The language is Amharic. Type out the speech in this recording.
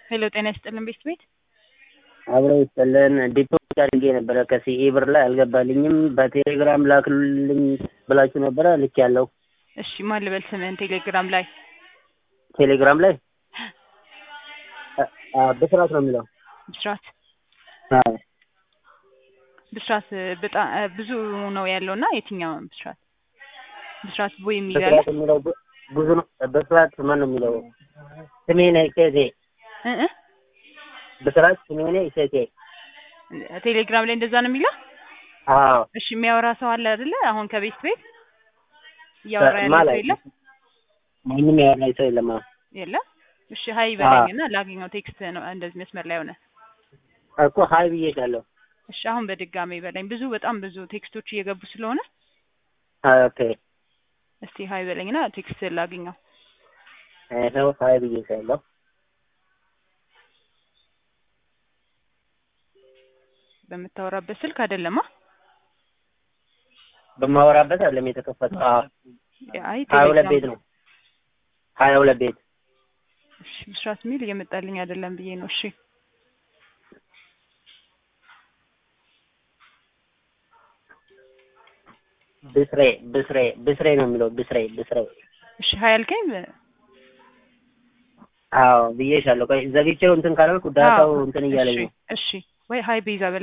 ሄሎ ጤና ይስጥልን ቤት ቤት አብረው ይስጥልን። ዲፖዚት አድርጌ ነበረ ከሲኤ ብር ላይ አልገባልኝም። በቴሌግራም ላክልኝ ብላችሁ ነበረ ልክ ያለው እሺ ማን ልበል ስምህን ቴሌግራም ላይ ቴሌግራም ላይ ብስራት ነው የሚለው። ብስራት አዎ ብስራት በጣም ብዙ ነው ያለው እና የትኛው ብስራት ብስራት ቦይ የሚል ያለ ብስራት የሚለው ብ- ብዙ ነው። ብስራት ማን ነው የሚለው? ስሜነ እሸቴ እ እ ብስራት ስሜነ እሸቴ። ቴሌግራም ላይ እንደዛ ነው የሚለው አዎ እሺ የሚያወራ ሰው አለ አይደለ አሁን ከቤት ቤት እያወራ ያለ ማለት ሰው የለም ማንም ያወራኝ ሰው የለም። አዎ የለም እሺ ሀይ በለኝ እና ላገኘው ቴክስት ነው እንደዚህ መስመር ላይ ሆነ እኮ ሀይ ብዬሻለሁ። እሺ አሁን በድጋሚ በለኝ ብዙ በጣም ብዙ ቴክስቶች እየገቡ ስለሆነ ኦኬ እስቲ ሀይ በለኝና ቴክስት ላገኘው ይኸው ሀይ ብዬሻለሁ። በምታወራበት ስልክ አይደለማ በማወራበት አይደለም የተከፈተው። አዎ አይ ሀያ ሁለት ቴሌግራም ቤት ነው። ሀያ ሁለት ቤት እሺ ብስራት ሚል እየመጣልኝ አይደለም ብዬ ነው እሺ ብስሬ ብስሬ ብስሬ ነው የሚለው ብስሬ ብስሬ። እሺ ሀይ አልከኝ አዎ ብዬሻለሁ። ቆይ ዘግቼው እንትን ካላልኩ ዳታው አዎ፣ እንትን እያለኝ እሺ ነው። እሺ ወይ ሀይ ቤዛ